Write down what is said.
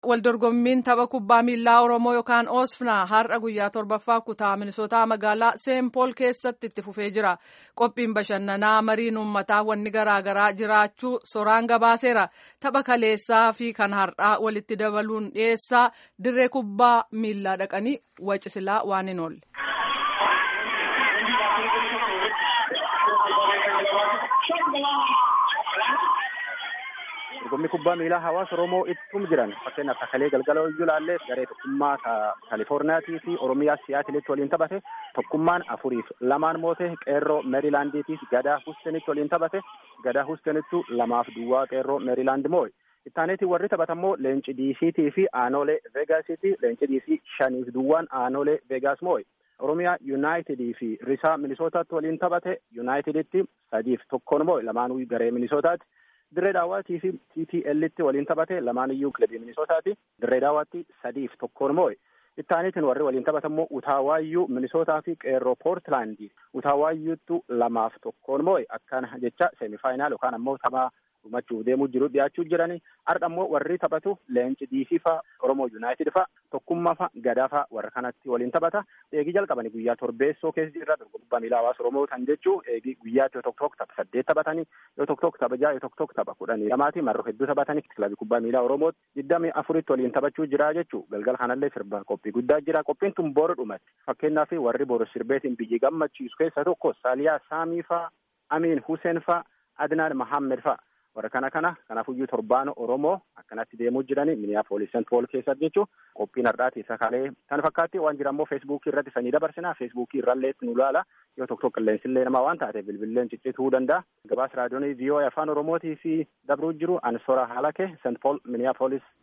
Waldorgommiin tapha kubbaa miilaa Oromoo yookaan Oosfnaa har'a guyyaa torbaffaa kutaa Minisootaa magaalaa Seenpool keessatti itti fufee jira. Qophiin bashannanaa mariin uummataa wanni garaagaraa jiraachuu soraan gabaaseera. Tapha kaleessaa fi kan har'aa walitti dabaluun dhiyeessaa dirree kubbaa miilaa dhaqanii wacisilaa waan hin oolle. Dorgommii kubbaa miilaa hawaasa Oromoo ittum jiran fakkeenyaaf Takalee galgala iyyuu ilaallee garee tokkummaa Kaalifoorniyaatii fi Oromiyaa Siyaatilitti waliin taphate tokkummaan afuriif lamaan moote qeerroo Meerilaandiitiif gadaa Hustenitti waliin taphate gadaa Hustenittu lamaaf duwwaa qeerroo Meerilaand moo'e. Ittaaneetii warri taphatammoo leenci diisiitii fi aanolee veegaasiiti leenci diisii shaniif duwwaan aanolee veegaas moo'e. Oromiyaa Yuunaayitidii fi Risaa Minisootaatti waliin taphate Yuunaayitiditti sadiif tokkoon moo'e lamaanuu garee Minisootaati. Dirree daawwatii fi TTLitti waliin taphate lamaan iyyuu kilabii Minisootaati. Dirree daawwatti sadiif tokkoon moo'e. Ittaaniitiin warri waliin taphatamoo Utaawaayyuu Minisootaa fi Qeerroo Poortilaandii. Utaawaayuuttu lamaaf tokkoon moo'e akkana jecha seemifaayinaal yookaan ammoo taphaa dhumachuuf deemuu jiru dhiyaachuu jiranii har'a ammoo warri taphatu leenci diisii fa'a Oromoo Yuunaayitid fa'a tokkummaa fa'a gadaa fa'a warra kanatti waliin taphata eegii jalqabanii guyyaa torbeessoo keessa jirra dorgommii miilaa hawaasa Oromoo kan jechuu eegii guyyaatti yoo tokko tokko tapha saddeet taphatanii yoo tokko tokko tapha ja'a yoo tokko tokko tapha kudhanii lamaati marroo hedduu taphatanii kilabii kubbaa miilaa Oromootti digdamii afuritti waliin taphachuu jira jechuu galgala kanallee sirba qophii guddaa jira qophiin tun boru dhumatti fakkeenyaaf warri boru sirbeetiin biyyi gammachiisu keessa tokko Saaliyaa Saamii fa'a Amiin Huseen fa'a Adnaan Mahammed fa'a. warra kana kana kanaafuyyuu torbaan oromoo akkanatti deemuu jiranii miniyaapolis sent pool keessatti jechuun qophiin har'aati isa kalee kan fakkaatti waan jira immoo feesbuukii irratti sanii dabarsinaa feesbuukii irrallee nu ilaala yoo tokko tokko qilleensillee namaa waan taate bilbilleen ciccituu danda'a gabaasa raadiyoonii viiyoo afaan oromootii fi dabruu jiru ansora haalake sent pool miniyaapolis